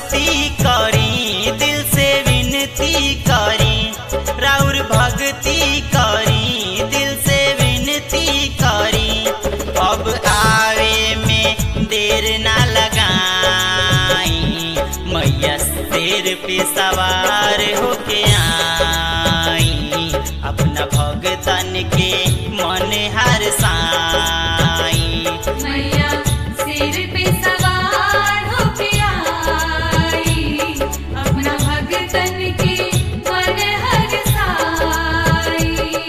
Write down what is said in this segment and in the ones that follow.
भक्ति करी दिल से विनती करी राउर भक्ति करी दिल से विनती करी अब आवे में देर ना लगाई मैया शेर पे सवार होके आई अपना भगतन के मन हर साई मैया सिर पे सवार होके आई अपना भगतन के मन हर साई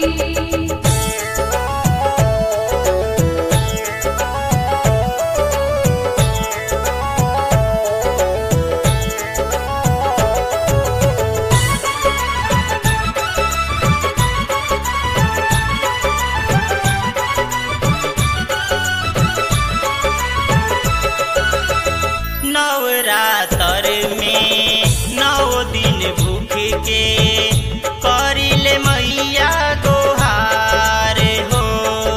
नवरातर में नौ दिन भूख के करिले मैया गोहार हो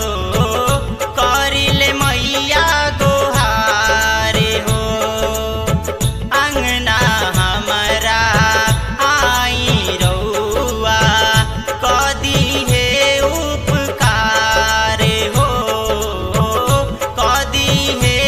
करिले मैया गोहार हो अंगना हमारा आई रउआ कदी हे उपकार हो कदी हे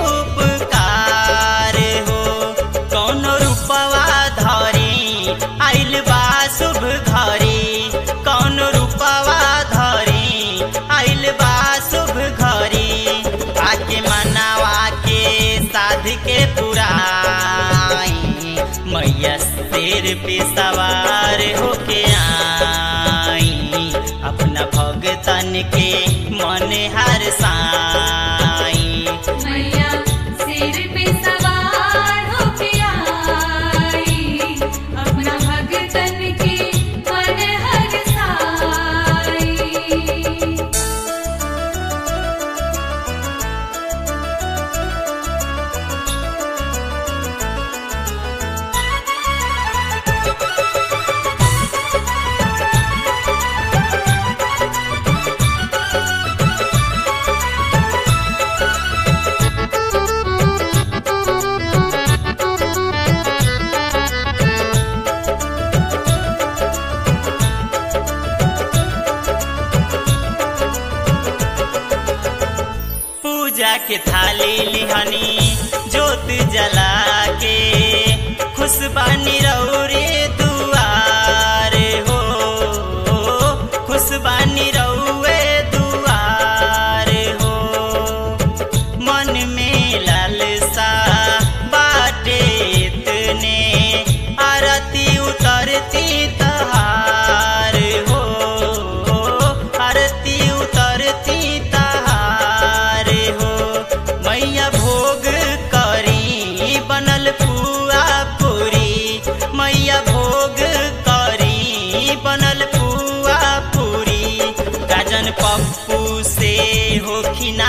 उपकार हो कौन रूपवा धरी आइल बा शुभ घरी कौन रूपवा धरी आइल बा शुभ घरी आके मनावा के साध के पुराई मैया शेर पे सवार होके आई अपना भगतन के मन हर साई मैया सिर पे सवार होके आई अपना भगतन के मन हर साई पूजा के थाली लिहनी जोत जला के खुशबानी रौरे दुआर हो खुशबानी रौए दुआर हो मन में लालसा बाटे इतने आरती उतरती तहार हो आरती उतरती तहार हो मैया भोग करी बनल पुआ पूरी मैया भोग करी बनल पुआ पूरी गाजन पप्पू से होखिना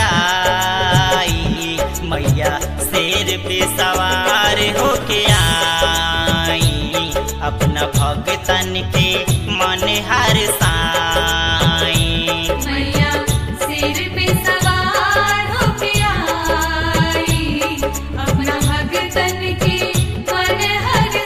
पराई मैया शेर पे सवार होके आई अपना भगतन के मन हर साई मैया सिर पे सवार होके आई अपना भगतन के मन हर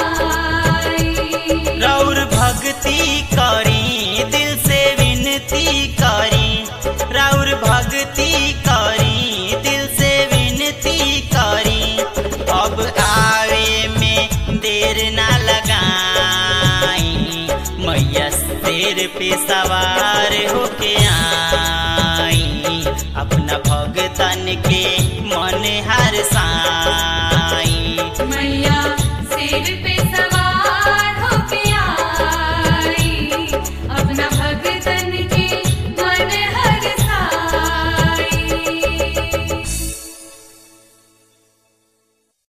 साई रौर भक्ति करी दिल से विनती करी रौर भक्ति करी दिल से विनती करी अब आवे में देर ना लगाई मैया शेर पे सवार होके